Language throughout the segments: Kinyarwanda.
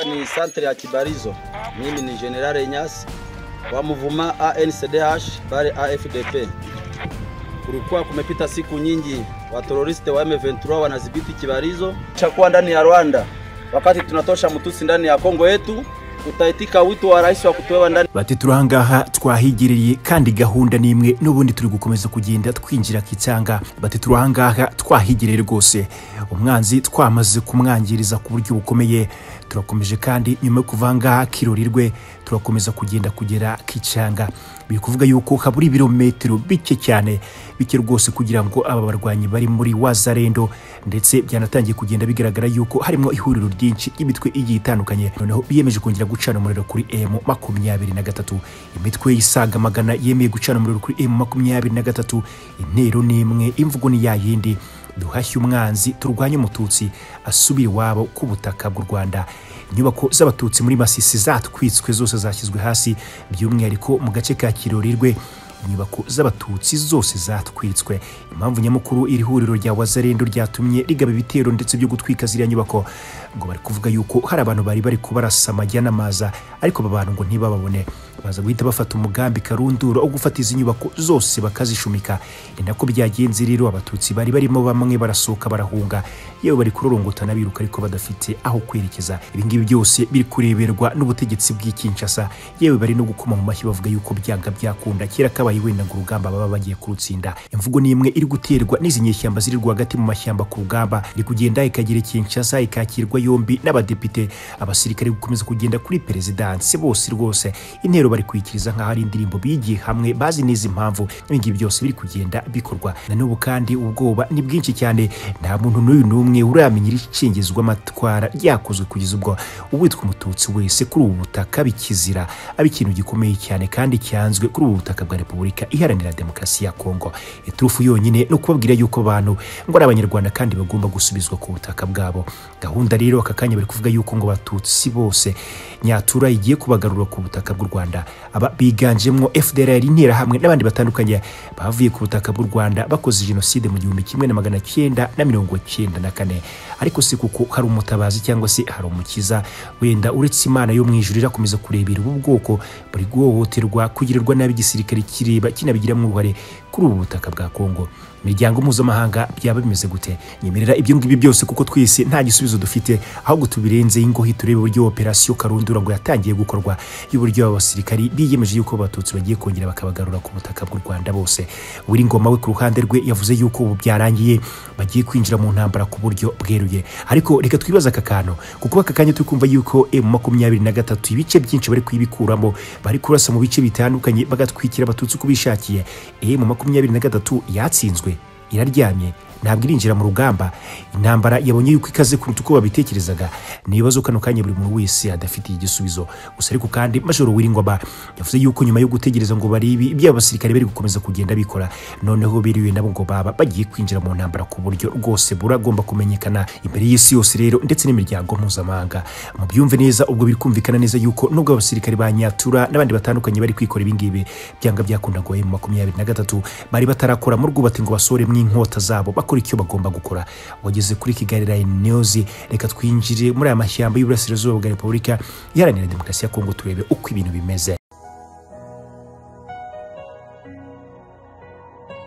ni santere ya Kibarizo. Mimi ni General Nyasi wa Mvuma ANCDH bali AFDP. Kulikuwa kumepita siku nyingi, wateroriste wa M23 wanadhibiti Kibarizo chakuwa ndani ya Rwanda. Wakati tunatosha mtusi ndani ya Kongo yetu, utaitika wito wa rais wa kutoewa ndani bati turahangaha twahigiriye kandi gahunda ni imwe n'ubundi turi gukomeza kugenda twinjira kitanga bati turahangaha twahigiriye rwose umwanzi twamaze kumwangiriza ku buryo bukomeye turakomeje kandi nyuma yo kuva ngaha kirorirwe turakomeza kugenda kugera kicanga biri kuvuga yuko habura ibirometero bike cyane bike rwose kugira ngo aba barwanyi bari muri wazarendo ndetse byanatangiye kugenda bigaragara yuko harimo ihuriro ryinshi ry'imitwe igiye itandukanye noneho biyemeje kongera gucana umuriro kuri emu makumyabiri na gatatu imitwe yisaga magana yemeye gucana umuriro kuri emu makumyabiri na gatatu intero ni imwe imvugo ni ya yindi duhashye umwanzi turwanye umututsi asubire iwabo ku butaka bw'u rwanda inyubako z'abatutsi muri masisi zatwitswe zose zashyizwe hasi by'umwihariko mu gace ka kirorirwe inyubako z'abatutsi zose zatwitswe impamvu nyamukuru iri huriro rya wazarendo ryatumye rigaba ibitero ndetse byo gutwika ziriya nyubako ngo bari kuvuga yuko hari abantu bari bari kubarasa amajya n'amaza ariko aba bantu ngo ntibababone baza guhita bafata umugambi karundura wo gufata izi nyubako zose bakazishumika ni nako byagenze rero abatutsi bari barimo bamwe barasohoka barahunga yewe bari kurorongotana biruka ariko badafite aho kwerekeza ibingibi byose biri kureberwa n'ubutegetsi bw'ikinshasa yewe bari no gukoma mu mashyi bavuga yuko byanga byakunda kera kabaye wenda ngo urugamba baba bagiye kurutsinda imvugo ni imwe iri guterwa n'izi nyeshyamba ziri rwagati mu mashyamba ku rugamba iri kugenda ikagera kinshasa ikakirwa yombi n'abadepite abasirikare gukomeza kugenda kuri perezidansi bose rwose intero bari kuyikiriza nk'aho ari indirimbo bigiye hamwe bazi neza impamvu ibingibi byose biri kugenda bikorwa na n'ubu kandi ubwoba ni bwinshi cyane nta muntu n'uyu n'umwe uramenya irishingizwa amatwara ryakozwe kugeza ubwo uwitwa umututsi wese kuri ubu butaka bikizira aba ikintu gikomeye cyane kandi cyanzwe kuri ubu butaka bwa repubulika iharanira demokarasi ya kongo iturufu yonyine ni ukubabwira yuko abantu ngo ari abanyarwanda kandi bagomba gusubizwa ku butaka bwabo gahunda rero aka kanya bari kuvuga yuko ngo batutsi bose nyatura igiye kubagarura ku butaka bw'u rwanda aba biganjemo FDLR interahamwe n'abandi batandukanye bavuye ku butaka bw'u Rwanda bakoze jenoside mu gihumbi kimwe na magana cyenda na mirongo cyenda na kane ariko si kuko hari umutabazi cyangwa se hari umukiza wenda uretse Imana yo mu ijuru irakomeza kurebera ubu bwoko buri guhohoterwa kugirirwa nabi igisirikare kireba kinabigiramo uruhare kuri ubu butaka bwa Kongo imiryango mpuzamahanga byaba bimeze gute nyemerera ibyo ngibyo byose kuko twese nta gisubizo dufite ahubwo tubirenze ingohi turebe uburyo operasiyo karundura ngo yatangiye gukorwa y'uburyo abasirikari biyemeje yuko abatutsi bagiye kongera bakabagarura ku butaka bw'u rwanda bose buri ngoma we ku ruhande rwe yavuze yuko ubu byarangiye bagiye kwinjira mu ntambara ku buryo bweruye ariko reka twibaze aka kantu kuko aka kanya turi kumva yuko emu makumyabiri na gatatu ibice byinshi bari kuyibikuramo bari kurasa mu bice bitandukanye bagatwikira abatutsi uko bishakiye emu makumyabiri na gatatu yatsinzwe iraryamye ntabwo irinjira mu rugamba intambara yabonye yuko ikaze kuruta uko babitekerezaga ni ibibazo kano kanya buri muntu wese adafitiye igisubizo gusa ariko kandi majoro wiringwaba yavuze yuko nyuma yo gutegereza ngo barebe ibyo abasirikare bari gukomeza kugenda bikora noneho biriwe nabo ngo baba bagiye kwinjira mu ntambara ku buryo rwose buragomba kumenyekana imbere y'isi yose rero ndetse n'imiryango mpuzamahanga mu byumve neza ubwo biri kumvikana neza yuko nubwo abasirikare ba nyatura n'abandi batandukanye bari kwikora ibingibi byanga byakunda ngo mu makumyabiri na gatatu bari batarakora mu rwubati ngo basore mu inkota zabo bakora bakora icyo bagomba gukora wageze kuri kigali line news reka twinjire muri aya mashyamba y'uburasirazuba bwa repubulika iharanira demokarasi ya kongo turebe uko ibintu bimeze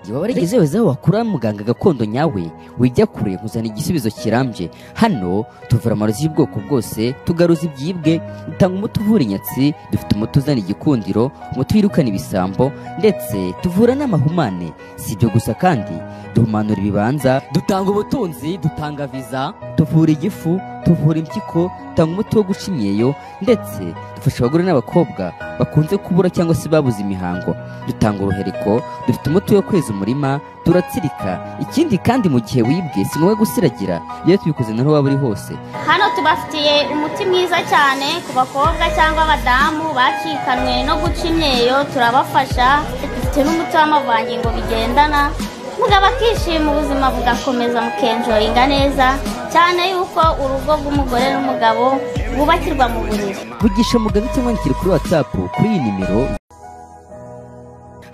igihe waba warigeze weza aho wakura muganga gakondo nyawe wijya kure kuzana igisubizo kirambye hano tuvura amarozi y'ubwoko bwose tugaruza ibyibwe dutanga umuti uvura inyatsi dufite umuti uzana igikundiro umuti wirukana ibisambo ndetse tuvura n'amahumane si ibyo gusa kandi duhumanura ibibanza dutanga ubutunzi dutanga viza tuvura igifu tuvura impyiko dutanga umuti wo guca imyeyo ndetse dufasha abagore n'abakobwa bakunze kubura cyangwa se babuze imihango dutanga uruhereko dufite umuti wo kweza umurima turatsirika ikindi kandi mu gihe wibwe si ngombwa gusiragira iyo tubikoze naho waba uri hose hano tubafitiye umuti mwiza cyane ku bakobwa cyangwa abadamu bakikanwe no guca imyeyo turabafasha dufite n'umuti w'amavangingo bigendana muga bakishima ubuzima bugakomeza mukenjoringa neza cyane yuko urugo rw'umugore n'umugabo bubakirwa mu buriri vugisha muganga cyangwa wandikire kuri watsapu kuri iyi nimero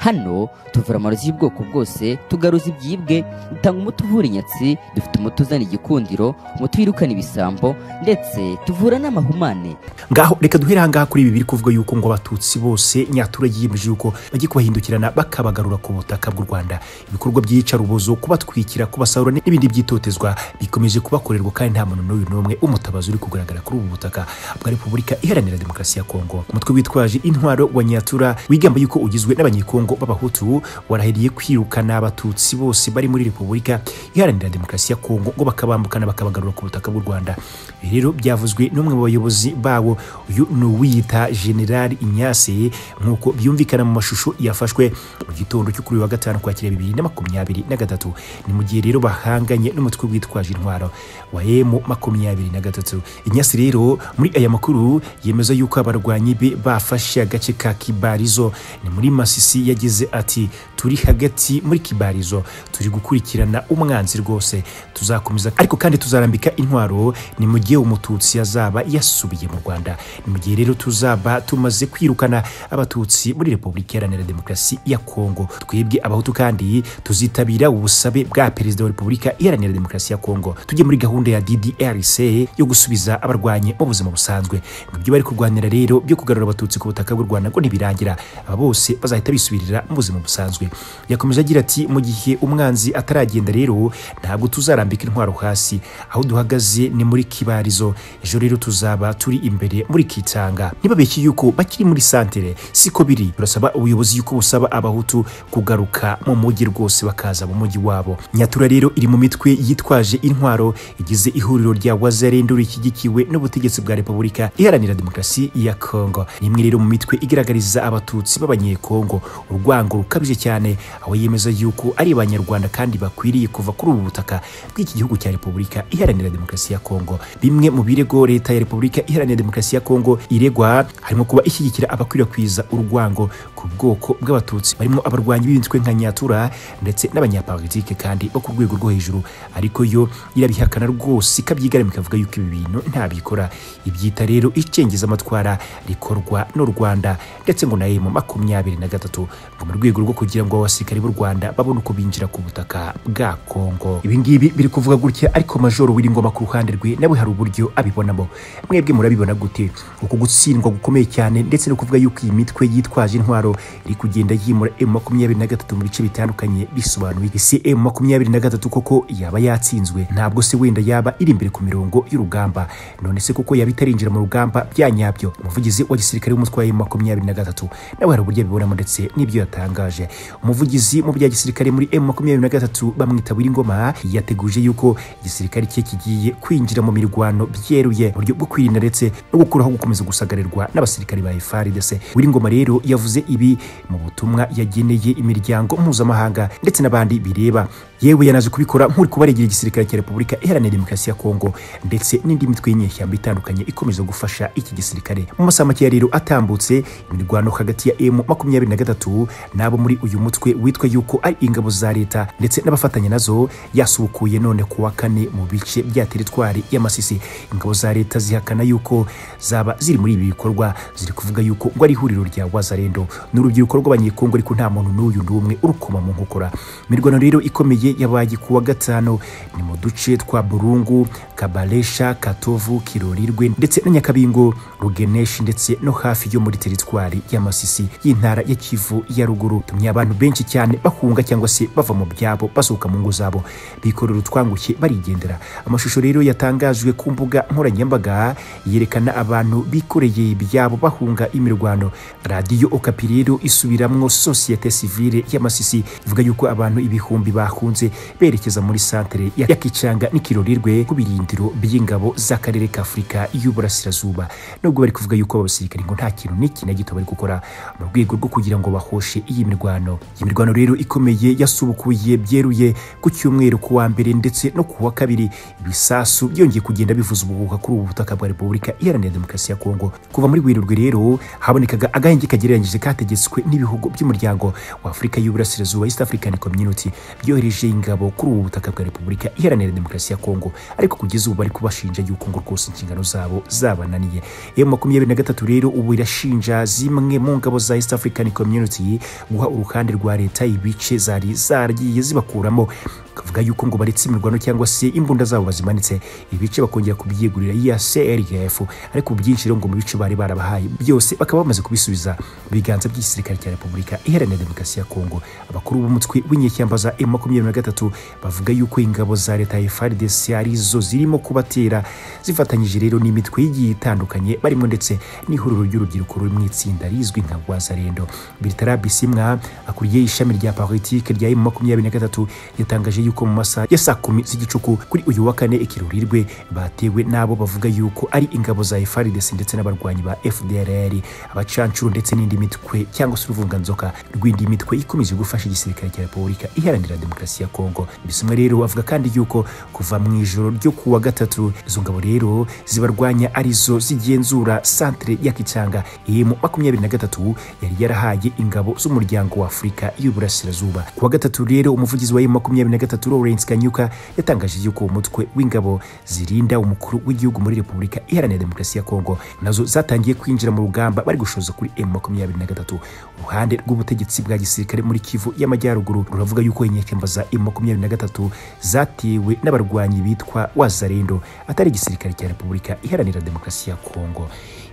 hano tuvura amarozi y'ubwoko bwose tugaruza ibyibwe dutanga umuti uvura inyatsi dufite umuti uzana igikundiro umuti wirukana ibisambo ndetse tuvura n'amahumane ngaho reka duhere ahangaha kuri ibi biri kuvuga yuko ngo abatutsi bose nyaturage yiyemeje yuko bagiye kubahindukirana bakabagarura ku butaka bw'u rwanda ibikorwa by'iyicarubozo kubatwikira kubasarura n'ibindi byitotezwa bikomeje kubakorerwa kandi nta muntu n'uyu n'umwe umutabazi uri kugaragara kuri ubu butaka bwa repubulika iharanira demokarasi ya kongo umutwe witwaje intwaro wa nyatura wigamba yuko ugizwe n'abanyekongo b'abahutu warahiriye kwirukana abatutsi bose bari muri repubulika iharanira demokarasi ya kongo ngo bakabambukana bakabagarura ku butaka bw'u rwanda ibi rero byavuzwe n'umwe mu bayobozi bawo uyu ni uwiyita generali inyase nk'uko byumvikana mu mashusho yafashwe mu gitondo cyo kuri uyu wa gatanu kwakira bibiri na makumyabiri na gatatu ni mu gihe rero bahanganye n'umutwe witwaje intwaro wa emu makumyabiri na gatatu inyase rero muri aya makuru yemeza yuko abarwanyi be bafashe agace ka kibarizo ni muri masisi yagize ati turi hagati muri kibarizo turi gukurikirana umwanzi rwose tuzakomeza ariko kandi tuzarambika intwaro ni mu gihe umututsi yazaba yasubiye mu rwanda ni mu gihe rero tuzaba tumaze kwirukana abatutsi muri repubulika iharanira demokarasi ya kongo twebwe abahutu kandi tuzitabira ubusabe bwa perezida wa repubulika iharanira demokarasi ya kongo tujye muri gahunda ya ddrc yo gusubiza abarwanye mu buzima busanzwe ngo ibyo bari kurwanira rero byo kugarura abatutsi ku butaka bw'u rwanda ngo ntibirangira aba bose bazahita bisubirira mu buzima busanzwe yakomeje agira ati mu gihe umwanzi ataragenda rero ntabwo tuzarambika intwaro hasi aho duhagaze ni muri kibarizo ejo rero tuzaba turi imbere muri kitanga ntibabeshye yuko bakiri muri santere siko biri turasaba ubuyobozi yuko busaba abahutu kugaruka mu mujyi rwose bakaza mu mujyi wabo nyatura rero iri mu mitwe yitwaje intwaro igize ihuriro rya wazarendo rishyigikiwe n'ubutegetsi bwa repubulika iharanira demokarasi ya kongo ni imwe rero mu mitwe igaragariza abatutsi b'abanyekongo urwango rukabije cyane aho yemeza yuko ari abanyarwanda kandi bakwiriye kuva kuri ubu butaka bw'iki gihugu cya repubulika iharanira demokarasi ya kongo bimwe mu birego leta ya repubulika iharanira demokarasi ya kongo iregwa harimo kuba ishyigikira abakwirakwiza urwango ku bwoko bw'abatutsi barimo abarwanyi b'imitwe nka nyatura ndetse n'abanyapolitike kandi bo ku rwego rwo hejuru ariko yo irabihakana rwose ikabyigarama ikavuga yuko ibi bintu ntabikora ibyita rero icengeza amatwara rikorwa n'u rwanda ndetse ngo na emu makumyabiri na gatatu ngo mu rwego rwo kugira ngo abasirikare b'u rwanda babone uko binjira ku butaka bwa kongo ibi ngibi biri kuvuga gutya ariko majoro w'iringoma ku ruhande rwe nawe hari uburyo abibonamo mwebwe murabibona gute uku gutsindwa gukomeye cyane ndetse no kuvuga yuko iyi mitwe yitwaje intwaro iri kugenda yimura emu makumyabiri na gatatu mu bice bitandukanye bisobanuye ese emu makumyabiri na gatatu koko yaba yatsinzwe ntabwo se wenda yaba iri imbere ku mirongo y'urugamba none se koko yaba itarinjira mu rugamba bya nyabyo umuvugizi wa gisirikare w'umutwe wa emu makumyabiri na gatatu nawe hari uburyo abibonamo ndetse n'ibyo yatangaje umuvugizi mu bya gisirikare muri emu makumyabiri na gatatu bamwita w'iringoma yateguje yuko igisirikare cye kigiye kwinjira mu mirwano byeruye mu buryo bwo kwirinda ndetse no gukuraho gukomeza gusagarirwa n'abasirikare ba FARDC Wiringoma rero yavuze ibi mu butumwa yageneye imiryango mpuzamahanga ndetse n'abandi bireba yewe yanaje kubikora nk'uri kubaregera igisirikare cya Repubulika Iharanira Demokarasi ya Kongo ndetse n'indi mitwe y'inyeshyamba itandukanye ikomeza gufasha iki gisirikare mu masaha make rero atambutse imirwano hagati ya M makumyabiri na gatatu n'abo muri uyu mutwe witwa yuko ari ingabo za leta ndetse n'abafatanya nazo yasubukuye none kuwa kane mu bice bya teritwari y'amasisi ingabo za leta zihakana yuko zaba ziri muri ibi bikorwa ziri kuvuga yuko ngo ari ihuriro rya wazarendo ni urubyiruko rw'abanyekongo ariko nta muntu n'uyu n'umwe urukoma mu nkokora imirwano rero ikomeye yabaye kuwa gatanu ni mu duce twa burungu kabaresha katovu kirorirwe ndetse na nyakabingo rugeneshi ndetse no hafi yo muri teritwari y'amasisi y'intara ya kivu ya ruguru tumye abantu benshi cyane bahunga cyangwa se bava mu byabo basohoka mu ngo zabo bikorera utwanguke barigendera amashusho rero yatangajwe ku mbuga nkoranyambaga yerekana abantu bikoreye ibyabo bahunga imirwano radiyo okapi rero isubiramwo sosiyete sivile y'amasisi ivuga yuko abantu ibihumbi bahunze berekeza muri santere ya kicanga n'ikirorirwe ku birindiro by'ingabo z'akarere ka afurika y'uburasirazuba nubwo bari kuvuga yuko abasirikare ngo nta kintu n'iki na gito bari gukora mu rwego rwo kugira ngo bahoshe iyi mirwano iyi mirwano rero ikomeye yasubukuye byeruye ku cyumweru ku wa mbere ndetse no ku wa kabiri ibisasu byongeye kugenda bivuza ubuhuha kuri ubu butaka bwa repubulika iharanira demokarasi ya kongo kuva muri werurwe rero habonekaga agahenge kagereranyije kategetswe n'ibihugu by'umuryango wa afurika y'uburasirazuba east african community byohereje bafashe ingabo kuri ubu butaka bwa repubulika iharanira demokarasi ya kongo ariko kugeza ubu bari kubashinja yuko ngo rwose inshingano zabo zabananiye emu makumyabiri na gatatu rero ubu irashinja zimwe mu ngabo za east african community guha uruhande rwa leta ibice zari zaragiye zibakuramo kavuga yuko ngo baretse imirwano cyangwa se imbunda zabo bazimanitse ibice bakongera kubyiyegurira iya crf ariko byinshi rero ngo mu bice bari barabahaye byose bakaba bamaze kubisubiza mu biganza by'igisirikare cya repubulika iharanira demokarasi ya kongo abakuru b'umutwe w'inyeshyamba za m makumyabiri na gatatu bavuga yuko ingabo za leta ya frdc arizo zirimo kubatera zifatanyije rero n'imitwe igiye itandukanye barimo ndetse n'ihuriro ry'urubyiruko ruri mu itsinda rizwi nka rwazarendo bertara bisimwa akuriye ishami rya politike rya m makumyabiri na gatatu yatangaje yuko mu masaha ya saa kumi z'igicuku kuri uyu wa kane ikirurirwe batewe n'abo bavuga yuko ari ingabo za FARDC ndetse n'abarwanyi ba FDLR abacancuro ndetse n'indi mitwe cyangwa se uruvunganzoka rw'indi mitwe ikomeje gufasha igisirikare cya Repubulika iharanira demokarasi ya Kongo bisumwe rero bavuga kandi yuko kuva mu ijoro ryo kuwa gatatu izo ngabo rero zibarwanya arizo zigenzura santere ya Kicanga emu makumyabiri na gatatu yari yarahaye ingabo z'umuryango wa Afurika y'Uburasirazuba kuwa gatatu rero umuvugizi wa emu makumyabiri na gatatu gatatu Lawrence Kanyuka yatangaje yuko umutwe w'ingabo zirinda umukuru w'igihugu muri Repubulika Iharanira Demokarasi ya Kongo nazo zatangiye kwinjira mu rugamba bari gushoza kuri M23 uruhande rw'ubutegetsi bwa gisirikare muri Kivu y'Amajyaruguru ruravuga yuko inyeshyamba za M23 zatewe n'abarwanyi bitwa Wazarendo atari igisirikare cya Repubulika Iharanira Demokarasi ya Kongo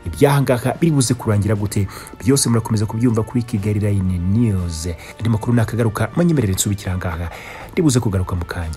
ibyahangaha biri buze kurangira gute byose murakomeza kubyumva kuri Kigali Line News andi makuru nakagaruka manyemerere nsubikira ahangaha ndi buze kugaruka mu kanya